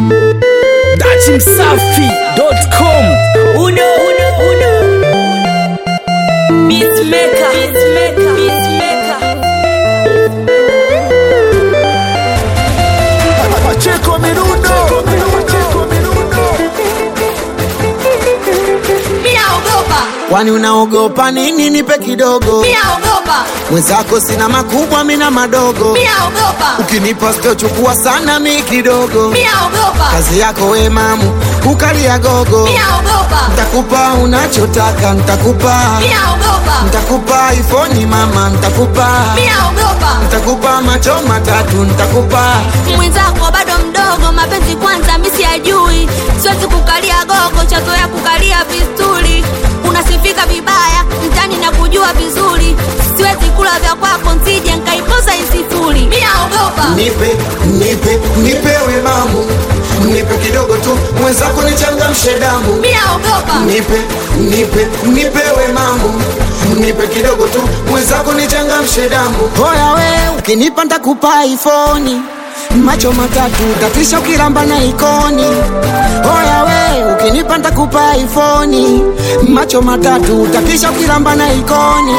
Dachimsafi.com Uno, uno, uno. Beatmaker. Beatmaker. Beatmaker. Pacheco Mirundo. Mimi naogopa. Kwani unaogopa nini? Nipe kidogo. Mimi naogopa. Mwenzako sina makubwa, mina madogo. Mimi naogopa. Ukinipa sitochukua sana, mi kidogo. Mimi naogopa. Kazi yako we mamu, kukalia gogo. Mimi naogopa. Ntakupa unachotaka, ntakupa Mimi naogopa. ntakupa ifoni mama, ntakupa Mimi naogopa. ntakupa macho matatu, ntakupa Mwenzako bado mdogo, mapenzi kwanza mimi siyajui. Siwezi kukalia gogo, chazoea kukalia vistuli. Unasifika vibaya mtani na kujua vizuri. Siwezi kula vya kwako, nsije nkaipoza isifuri. Mimi naogopa. nipe nipe nipewe mamu, nipe kidogo tu, mwenzako nichangamshe damu. Mimi naogopa. nipe nipe nipewe mamu nipe kidogo tu mwenzako nichangamshe damu hoya we ukinipa ntakupa ifoni macho matatu tatisha ukilamba na ikoni hoya we ukinipa ntakupa ifoni macho matatu tatisha ukilamba na ikoni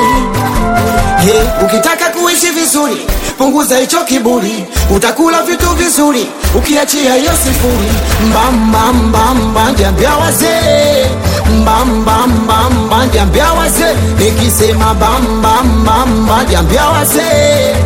Hey, ukitaka kuishi vizuri punguza hicho kiburi utakula vitu vizuri ukiachia hiyo sifuri mbambambamba jambia wazee mbambambamba jambia wazee nikisema bambambamba jambia wazee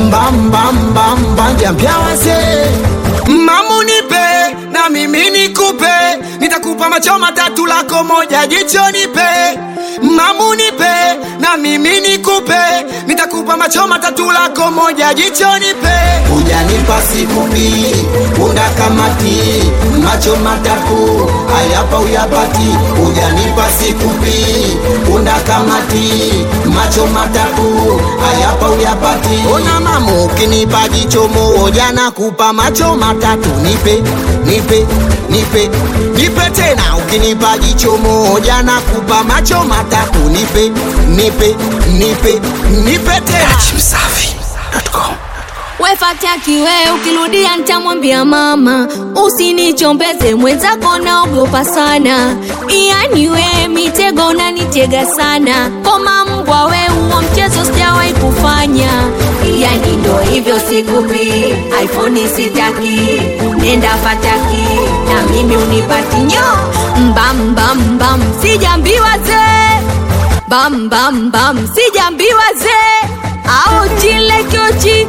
mbambambamba jambia wazee mamu nipe na mimi nikupe nitakupa macho matatu lako moja jicho nipe mamu nipe na mimi nikupe nitakupa macho matatu lako moja jicho nipe ujanipa sikupi una kamati macho matatu ayapa uyapati ujanipa sikupi una kamati macho matatu ayapa uyapati ona mamu ukinipa jicho moja nakupa macho matatu nipe nipe nipe nipe tena ukinipa jicho moja nakupa macho matatu nipe nipe nipe nipe tena Dachimsafi.com wefataki we ukirudia ntamwambia mama usinichombeze mwenzako naogopa sana yani we mitego unanitega sana koma mbwa we huo mchezo sijawahi kufanya yani ndo hivyo sikupi iphone sitaki nenda fataki na mimi unipati nyo mbambambam sijambiwa zee bambambam sijambiwa zee au chile kiochi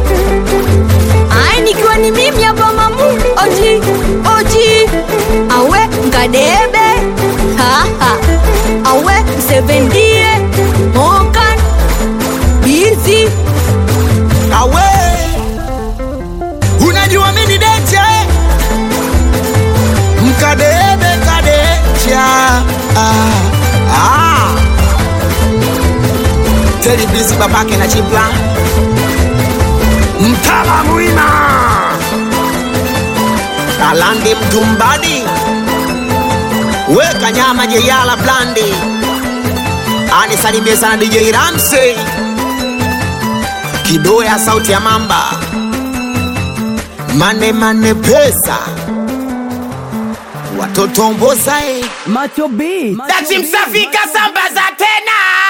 ai nikiwa ni mimi hapa mamu oji oji awe nkadebe haha awe msevendie mokan bizi awe unajua mini deche mkadebe kadecha ah, ah. telibisi babake na chipla mtala mwima alandi mtumbadi weka nyama jeyala blandi anisalimie sana dj ramsey kidoya sauti ya mamba mane mane pesa watoto mbozae Macho B Dachimsafi kasambaza tena